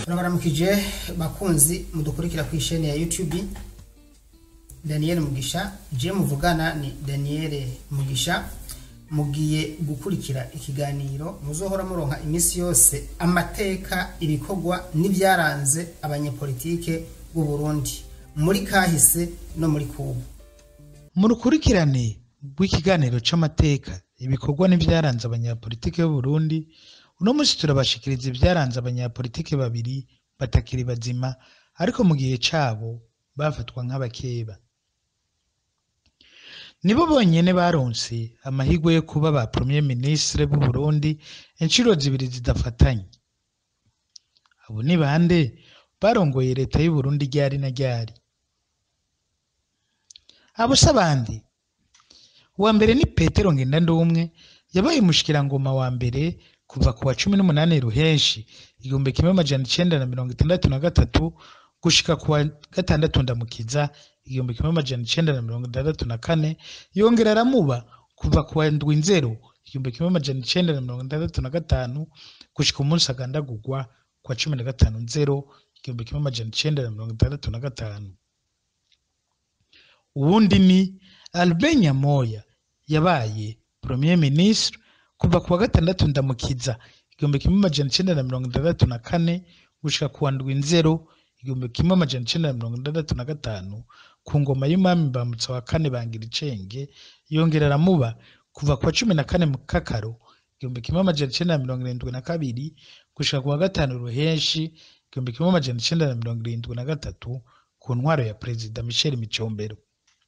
turabaramukije bakunzi mudukurikira ku isheni ya youtube daniel mugisha je muvugana ni daniel mugisha mugiye gukurikira ikiganiro muzohora muronka iminsi yose amateka ibikorwa n'ibyaranze abanyepolitike b'u Burundi muri kahise no muri kubu mu rukurikirane rw'ikiganiro c'amateka ibikorwa n'ibyaranze abanyapolitike b'u Burundi uno munsi turabashikiriza ibyaranze abanyapolitike babiri batakiri bazima ariko mu gihe cabo bafatwa nk'abakeba nibo bonyene baronse amahirwe yo kuba ba premier ministre b'u Burundi inshuro zibiri zidafatanye abo ni bande barongoye leta y'u Burundi ryari na ryari abo si abandi uwa mbere ni petero ngendandumwe yabaye umushikirangoma wa mbere kuva ku wa cumi n'umunani ruhenshi igihumbi kimwe amajana icenda na mirongo itandatu na gatatu gushika ku wa gatandatu ndamukiza igihumbi kimwe amajana icenda na mirongo itandatu na kane yongera aramuba kuva ku wa ndwi nzero igihumbi kimwe amajana icenda na mirongo itandatu na gatanu gushika umunsi agandagurwa ku wa cumi na gatanu nzero igihumbi kimwe amajana icenda na mirongo itandatu na gatanu uwundi ni Albert Nyamoya yabaye premier ministre kuva ku wa gatandatu ndamukiza igihumbi kimwe amajana icenda na mirongo itandatu na kane gushika ku wa ndwi nzero igihumbi kimwe amajana icenda na mirongo itandatu na gatanu ku ngoma y'umwami mbamutsa wa kane bangira icenge yongera aramuba kuva ku wa cumi na kane mu kakaro igihumbi kimwe amajana icenda na mirongo irindwi na kabiri gushika ku wa gatanu ruhenshi igihumbi kimwe amajana icenda na mirongo irindwi na gatatu ku ntwaro ya perezida michel micombero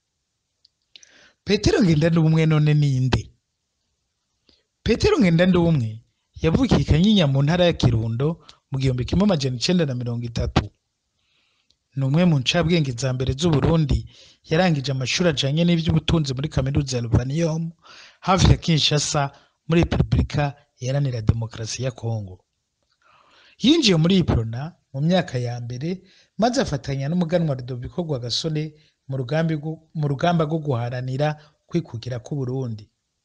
petero ngendandumwe none ninde petero ngendandumwe yavukiye i kanyinya mu ntara ya kirundo mu gihumbi kimwe amajana icenda na mirongo itatu ni umwe mu ncabwenge za mbere z'uburundi yarangije amashuri ajanye n'ivy'ubutunzi muri kaminuza ya luvanium hafi ya kinshasa muri repubulika iharanira demokarasi ya kongo yinjiye muri iprona mu myaka ya mbere maze afatanya n'umuganwa rudoviko rwagasore mu rugambi rwo- mu rugamba rwo guharanira kwikukira k'uburundi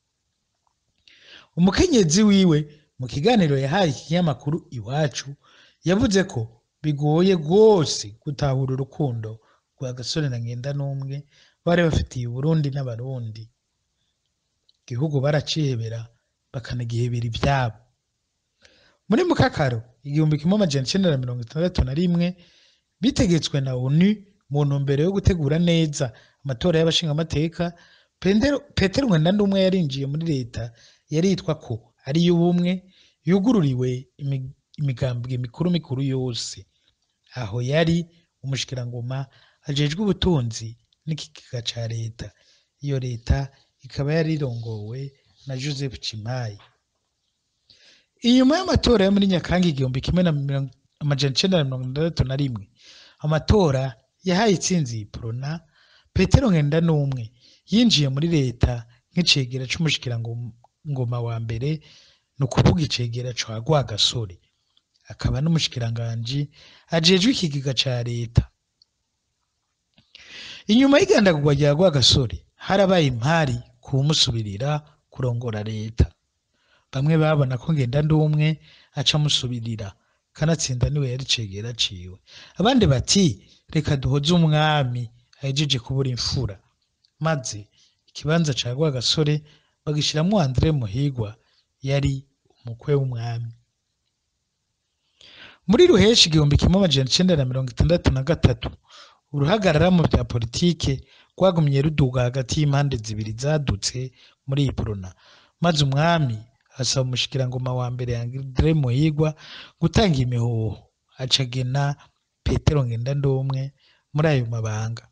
umukenyezi wiwe mu kiganiro yahaye ikinyamakuru iwacu yavuze ko bigoye rwose gutahura urukundo rwa gasore na ngenda n'umwe bari bafitiye uburundi n'abarundi igihugu baracihebera bakanagihebera ivyabo muri mukakaro igihumbi kimwe amajana icenda na mirongo itandatu na rimwe bitegetswe na onu mu ntumbero yo gutegura neza amatora y'abashingamateka Pendero- petero ngendandumwe yarinjiye muri leta yari yitwa ko ari iy'ubumwe yugururiwe imi- imigambwe mikuru mikuru yose aho yari umushikirangoma ajejwe ubutunzi n'ikigega ca leta iyo leta ikaba yari irongowe na joseph cimayi inyuma y'amatora yo muri nyakanga igihumbi kimwe na mirongo- amajana icenda na mirongo itandatu na rimwe amatora yahaye itsinzi iprona petero ngendandumwe yinjiye muri leta nk'icegera c'umushikirangoma wa mbere ni ukuvuga icegera ca rwagasore akaba n'umushikiranganji ajejwe ikigega ca leta inyuma y'igandagurwa rya rwagasore harabaye impari kuwumusubirira kurongora leta bamwe babona ko ngendandumwe aca amusubirira kanatsinda niwe yari cegera ciwe abandi bati reka duhoze umwami ahejeje kubura imfura maze ikibanza ca rwagasore bagishiramwo andre muhigwa yari umukwe w'umwami muri ruheshi igihumbi kimwe amajana icenda na mirongo itandatu na gatatu uruhagarara mu vya politike rwagumye ruduga hagati y'impande zibiri zadutse muri iprona maze umwami asaba umushikirangoma wa mbere Andre Muhigwa gutanga imihoho acagena Petero Ngendandumwe muri ayo mabanga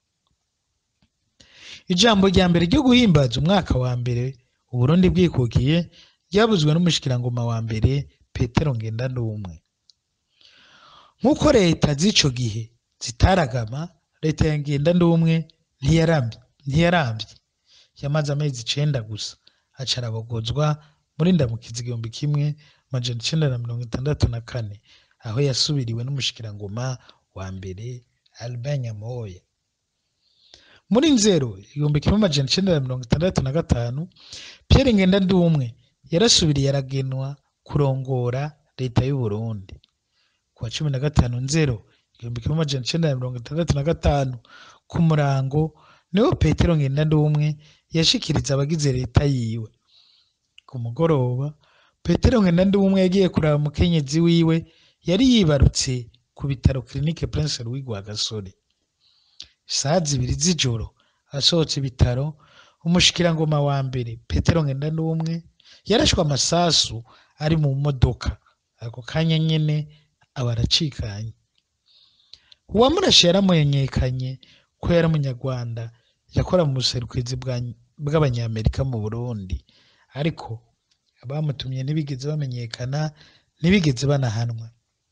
ijambo rya mbere ryo guhimbaza umwaka wa mbere uburundi bwikukiye ryabuzwe n'umushikirangoma wa mbere Petero Ngendandumwe nk'uko leta z'ico gihe zitaragama leta ya Ngendandumwe ntiyaramye ntiyaramvye yamaze amezi icenda gusa aca arabogozwa muri ndamukizi igihumbi kimwe amajana icenda na mirongo itandatu na kane aho yasubiriwe n'umushikirangoma wa mbere Albert Nyamoya muri nzero igihumbi kimwe amajana icenda na mirongo itandatu na gatanu Pierre Ngendandumwe yarasubiriye aragenwa kurongora leta y'u Burundi ku wa cumi na gatanu nzero igihumbi kimwe amajana icenda na mirongo itandatu na gatanu ku murango niho petero ngendandumwe yashikiriza abagize leta yiwe ku mugoroba petero ngendandumwe yagiye kuraba umukenyezi wiwe yari yibarutse ku bitaro kirinike prince louis rwagasore isaha zibiri z'ijoro asohotse ibitaro umushikirangoma wa mbere petero ngendandumwe yarashwe amasasu ari mu modoka ako kanya nyene aba aracikanye uwamurashe yaramumenyekanye ko yari umunyarwanda yakora mu buserukizi bwa- bw'abanyamerika mu burundi ariko abamutumye ntibigeze bamenyekana ntibigeze banahanwa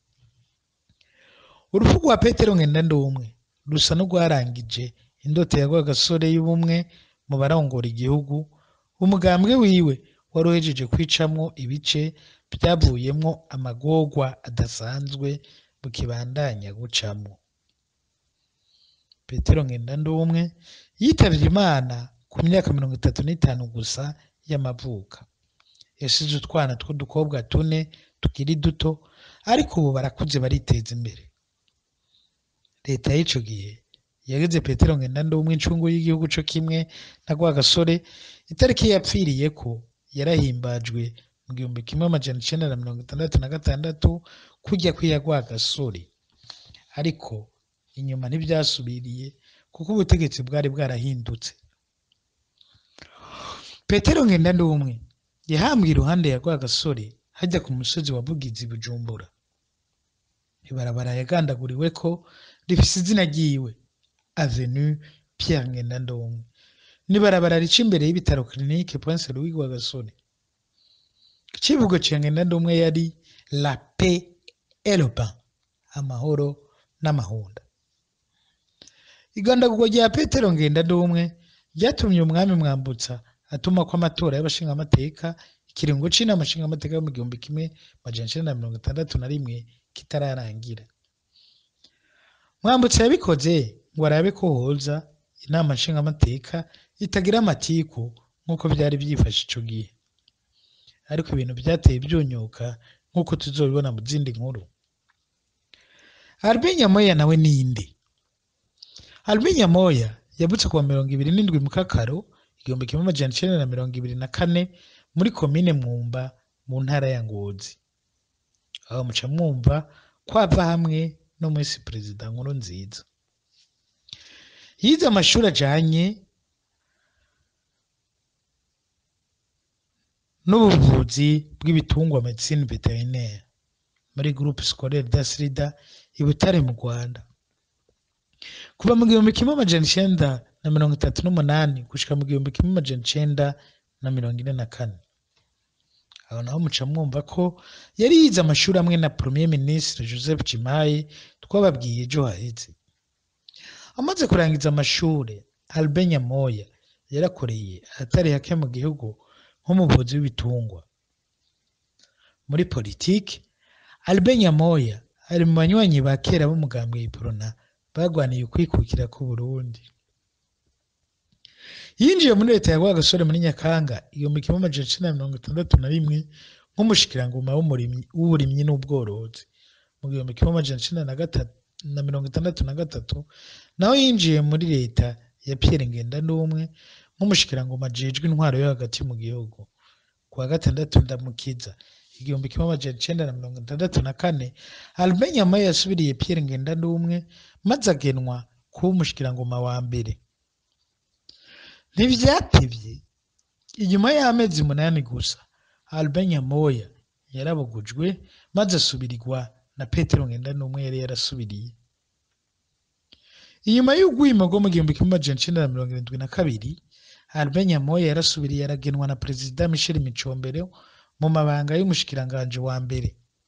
urupfu rwa petero ngendandumwe rusa n'urwarangije indoto ya rwagasore y'ubumwe mu barongora igihugu umugambwe wiwe wari uhejeje kwicamwo ibice byavuyemwo amagorwa adasanzwe bukibandanya gucamwo petero ngendandumwe yitavye imana ku myaka mirongo itatu n'itanu gusa y'amavuka yasize utwana tw'udukobwa tune tukiri duto ariko ubu barakuze bariteza imbere leta y'ico gihe yageze petero ngendandumwe incungu y'igihugu co kimwe na rwagasore itariki yapfiriyeko yarahimbajwe mu gihumbi kimwe amajana icenda na mirongo itandatu na gatandatu kurya kw'iya rwagasore ariko inyuma ntibyasubiriye kuko ubutegetsi bwari bwarahindutse petero ngendandumwe yahambwe iruhande ya rwagasore hajya ku musozi wa bugizi bujumbura ibarabara yagandaguriweko rifise izina ryiwe avenue pierre ngendandumwe n'ibarabara rica imbere y'ibitaro kirinike prince louis rwagasore icivugo ca ngendandumwe yari la paix et le pain amahoro n'amahunda igandagurwa rya petero ngendandumwe ryatumye umwami mwambutsa atuma ko amatora y'abashingamateka ikiringo c'inama nshingamateka yo mu gihumbi kimwe majana icenda na mirongo itandatu na rimwe kitararangira mwambutsa yabikoze ngo arabe ko hoza inama nshingamateka itagira amatiku nk'uko byari byifashe ico gihe ariko ibintu byateye byunyuka nk'uko tuzobibona mu zindi nkuru Albin Nyamoya nawe ninde Albin Nyamoya yavutse kuwa mirongo ibiri n'indwi mu kakaro igihumbi kimwe amajana icenda na mirongo ibiri na kane muri komine mwumba mu ntara ya ngozi aho muca mwumva kwava hamwe no mwisi perezida nkuru nziza yize amashuri ajanye n'ubuvuzi bw'ibitungwa medecine veterinaire muri groupe scolaire d'asrida i butare mu rwanda kuva mu gihumbi kimwe amajana icenda na mirongo itatu n'umunani gushika mu gihumbi kimwe amajana icenda na mirongo ine na kane aho naho muca mwumva ko yari yize amashuri amwe na premier ministre joseph cimaye twababwiye ejo haheze amaze kurangiza amashuri albert nyamoya yarakoreye ahatari hake mu gihugu nk'umuvuzi w'ibitungwa muri politiki albert nyamoya ari mu banywanyi ba kera b'umugambwe iprona bagwaniye ukwikukira k'uburundi yinjiye muri leta ya rwagasore muri nyakanga igihumbi kimwe amajana icenda na mirongo itandatu na rimwe nk'umushikirangoma w'umurimyi- w'uburimyi n'ubworozi mu gihumbi kimwe amajana icenda na gatatu na mirongo itandatu na gatatu naho yinjiye muri leta ya pierre ngendandumwe nk'umushikirangoma ajejwe intwaro yo hagati mu gihugu ku wa gatandatu ndamukiza igihumbi kimwe amajana icenda na mirongo itandatu na kane albert nyamaye yasubiriye pierre ngendandumwe maze agenwa kuba umushikirangoma wa mbere ntivyatevye inyuma y'amezi umunani gusa albert nyamoya yarabogujwe maze asubirirwa na petero ngendanumwe yari yarasubiriye inyuma y'ugwimo rwo mu gihumbi kimwe amajana icenda na mirongo irindwi na kabiri albert nyamoya yarasubiriye aragenwa na perezida michel micombero mu mabanga y'umushikiranganji wa mbere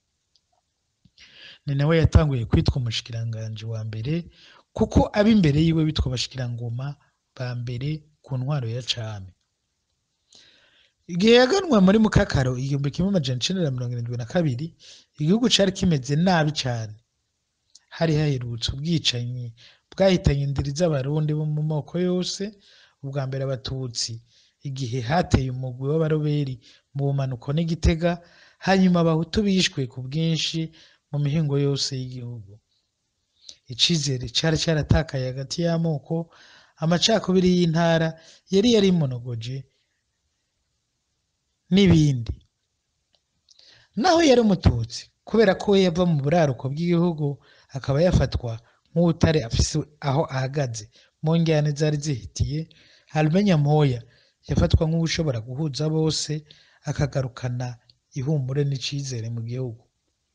ni nawe yatanguye kwitwa umushikiranganji wa mbere kuko ab'imbere yiwe bitwa abashikirangoma ba mbere ku ntwaro ya cami igihe yaganwa muri mukakaro igihumbi kimwe amajana icenda na mirongo irindwi na kabiri igihugu cari kimeze nabi cane hari haherutse ubwicanyi bwahitanye indiri z'abarundi bo mu moko yose ubwa mbere abatutsi igihe hateye umugwi w'abaroberi mu bumanuko n'igitega hanyuma abahutu bishwe ku bwinshi mu mihingo yose y'igihugu icizere cari caratakaye hagati y'amoko amacakubiri y'intara yari yarimonogoje n'ibindi naho yari umututsi kubera ko we yava mu buraruko bw'igihugu akaba yafatwa nk'utare afise aho ahagaze mu njyane zari zihitiye Albert Moya yafatwa nk'ushobora guhuza bose akagarukana ihumure n'icizere mu gihugu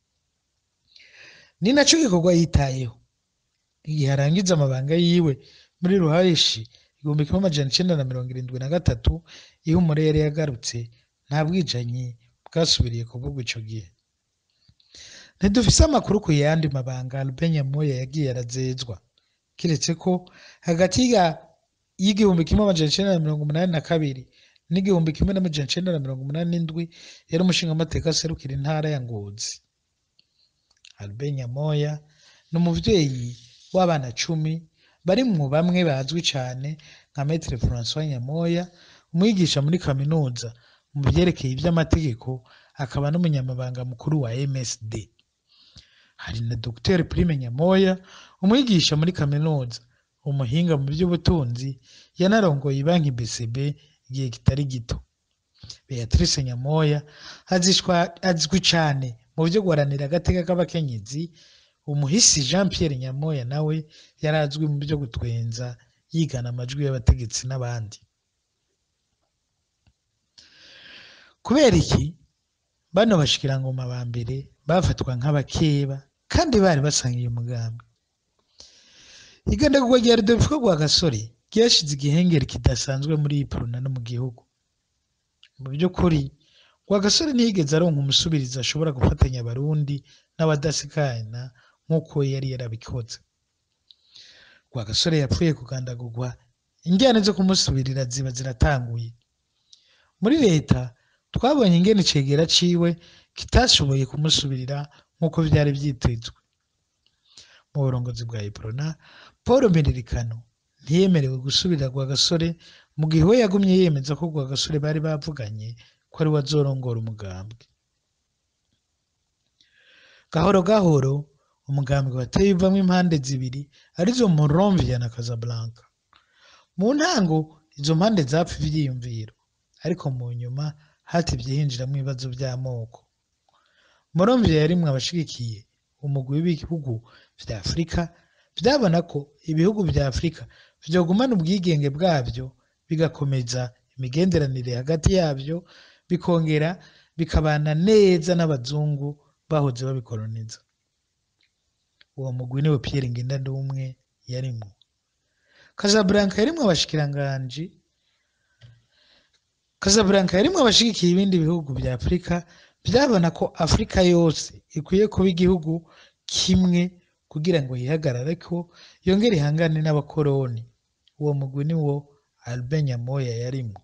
ni naco gikorwa yitayeho igihe arangiza amabanga yiwe muri ruhashi igihumbi kimwe amajana icenda na mirongo irindwi na gatatu ihumure yari yagarutse nta bwicanyi bwasubiriye kuvugwa ico gihe ntidufise amakuru ku yandi mabanga Albert Nyamoya yagiye arazezwa kiretse ko hagati ya y'igihumbi kimwe amajana icenda na mirongo umunani na kabiri n'igihumbi kimwe n'amajana icenda na mirongo umunani n'indwi yari umushingamateka aserukira intara ya Ngozi Albert Nyamoya ni umuvyeyi w'abana cumi barimwo bamwe bazwi cane nka Maître François Nyamoya umwigisha muri kaminuza mu vyerekeye ivy'amategeko akaba n'umunyamabanga mukuru wa MSD hari na Dr Prime Nyamoya umwigisha muri kaminuza umuhinga mu by'ubutunzi yanarongoye banki BCB igihe kitari gito Beatrice Nyamoya azishwa azwi cane mu byo guharanira agateka k'abakenyezi umuhisi Jean Pierre Nyamoya nawe yari azwi mu byo gutwenza yigana amajwi y'abategetsi n'abandi kubera iki bano bashikirangoma ba mbere bafatwa nk'abakeba kandi bari basangiye umugambi igandagurwa rya Rudolfo rwa gasore ryashize igihengeri kidasanzwe muri iyi puruna no mu gihugu mu by'ukuri rwa gasore ntiyigeze aronka umusubirizi ashobora gufatanya abarundi n'abadasikana nk'uko yari yarabikoze rwa gasore yapfuye kugandagurwa injyana zo kumusubirira ziba ziratanguye muri leta twabonye ingene icegera ciwe kitashoboye kumusubirira nk'uko vyari vyitezwe mu burongozi bwa iprona paul miririkano ntiyemerewe gusubirira rwa gasore mu gihe we yagumye yemeza ko rwa gasore bari bavuganye ko ari we azorongora umugambwe gahoro gahoro umugambwe wateye uvamwo impande zibiri arizo Monrovia na Casablanca mu ntango izo mpande zapfa ivyiyumviro ariko mu nyuma hatevye hinjiramwo ibibazo vy'amoko Monrovia yarimwo abashigikiye umugwi w'ibihugu vya Afurika vyabona ko ibihugu vya Afurika vyogumana ubwigenge bwavyo bigakomeza imigenderanire hagati yavyo bikongera bikabana neza n'abazungu bahoze babikoloniza uwo mugwi niwe Pierre Ngendandumwe yarimwo Casablanca yarimwo abashikiranganji Casablanca yarimwo abashigikiye ibindi bihugu vya Afurika vyabona ko Afurika yose ikwiye kuba igihugu kimwe kugira ngo yihagarareko yongere ihangane n'abakoroni uwo mugwi niwo Albert Nyamoya yarimwo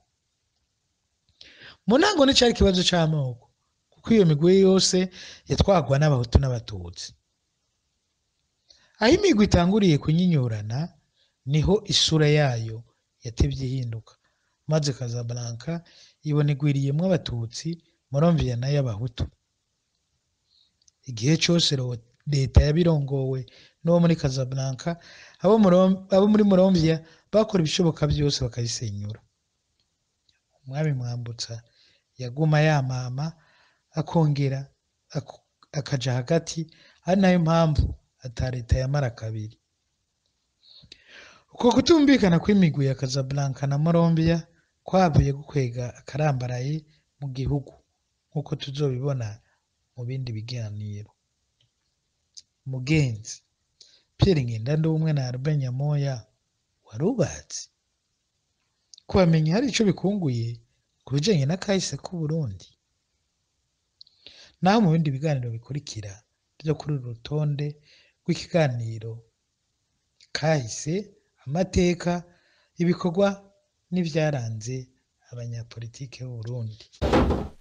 mu ntango nticari ikibazo c'amoko kuko iyo migwi yose yatwagwa n'abahutu n'abatutsi aho imigwi itanguriye kunyinyurana niho isura yayo yatevye ihinduka maze Casablanca ibona igwiriyemwo abatutsi Monrovia nayo abahutu igihe cose ro- leta yabirongowe n'uwo muri Casablanca abo Morom- abo muri Monrovia bakora ibishoboka vyose bakayisenyura umwami Mwambutsa yaguma yamama akongera ak- akaja hagati ari nayo mpamvu ata leta yamara kabiri uko kutumvikana kw'imigwi ya Casablanca na Monrovia kwavuye gukwega akarambaraye mu gihugu nk'uko tuzobibona mu bindi biganiro mugenzi Pierre Ngendandumwe na Albert Nyamoya warubatse kubamenya hari ico bikunguye ku bijanye n'akahise k'Uburundi naho mu bindi biganiro bikurikira vyo kuri uru rutonde rw'ikiganiro kahise amateka ibikorwa n'ivyaranze abanyapolitike b'Uburundi